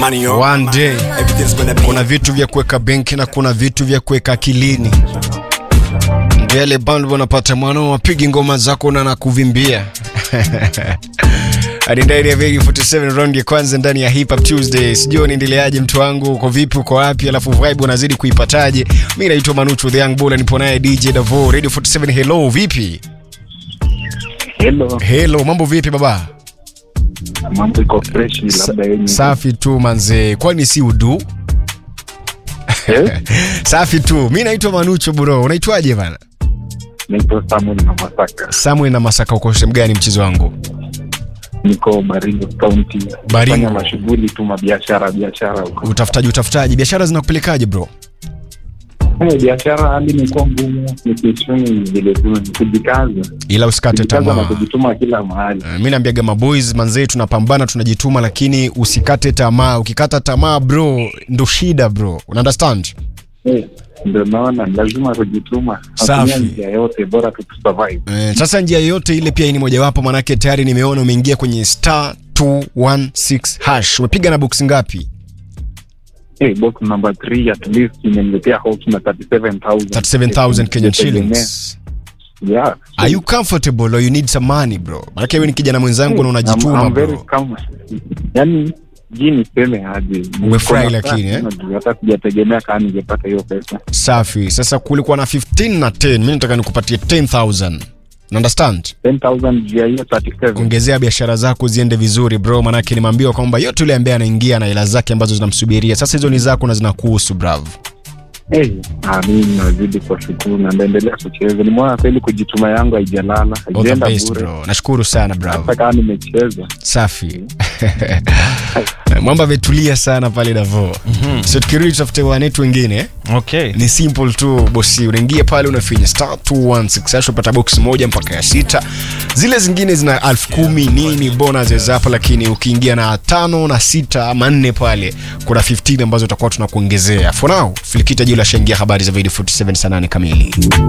money on. one day Everything's gonna be kuna vitu vya kuweka benki na kuna vitu vya kuweka akilini ndio yale band wanapata mwanao wapigi ngoma zako na nakuvimbia hadi ndani ya Vegi 47 round ya kwanza ndani ya Hip Hop Tuesday. Sijui unaendeleaje mtu wangu, uko vipi, uko wapi? Alafu vibe unazidi kuipataje? Mimi naitwa Manuchu the Young Bull, nipo naye DJ Davo Radio 47. Hello, vipi? Hello, Hello, mambo vipi baba? mambo iko fresh, labda yenye Safi tu manze, kwani si udu? Eh, Safi tu. Mimi naitwa Manucho bro. Unaitwaje bana? niko Samuel na Masaka, Samuel na Masaka, uko sehemu gani mchezo wangu? niko Baringo County, Baringo. fanya mashughuli tu mabiashara biashara huko. Utafutaji utafutaji, biashara zinakupelekaje bro? Eh, biashara hali imekuwa ngumu, nikichuni vile tu ni kujikaza, Ila usikate kujikaza na tamaa. kujituma kila mahali. Uh, mi naambiaga maboys manzee, tunapambana tunajituma, lakini usikate tamaa. Ukikata tamaa bro, ndo shida bro, una understand? Eh, ndio naona lazima kujituma, Safi. Hatumia njia yote, bora tu survive. Eh, sasa njia yoyote ile pia ni mojawapo, manake tayari nimeona umeingia kwenye star 216 hash. Umepiga na box ngapi? Eh, box number 3 at least imeniletea hope na 37000 37000 Kenyan Nitegemea. shillings. Yeah. Are you comfortable or you need some money bro? Manake wewe ni kijana mwenzangu na I'm- unajituma I'm very bro. calm. Yani ji niseme aje, Umefurahi Niko na lakini, eh? furaha, hata sijategemea kama ningepata hiyo pesa. Safi. Sasa kulikuwa na 15 na 10, mimi nataka nikupatie 10000. You understand? 10,000 juu ya hiyo 37. ongezea biashara zako ziende vizuri bro, manake nimeambiwa kwamba yote yule ambaye anaingia na hela zake ambazo zinamsubiria sasa, hizo ni zako na zinakuhusu brav. Eh, ah, mimi nazidi kwa shukuru na naendelea kucheza. Nimeona kweli kujituma yangu haijalala, All the haijaenda best bure. bro, nashukuru sana brav. Hata kama nimecheza. Safi mwamba ametulia sana pale Davo. So tukirudi tutafute wanetu wengine eh? Okay. ni simple tu bosi, unaingia pale unafinya star 216 hash upata box moja mpaka ya sita. Zile zingine zina elfu kumi nini bonus zapo, lakini ukiingia na tano na sita ama nne pale kuna 15 ambazo tutakuwa tunakuongezea. For now, filikita juu la shangia habari za video 47 saa 8 kamili.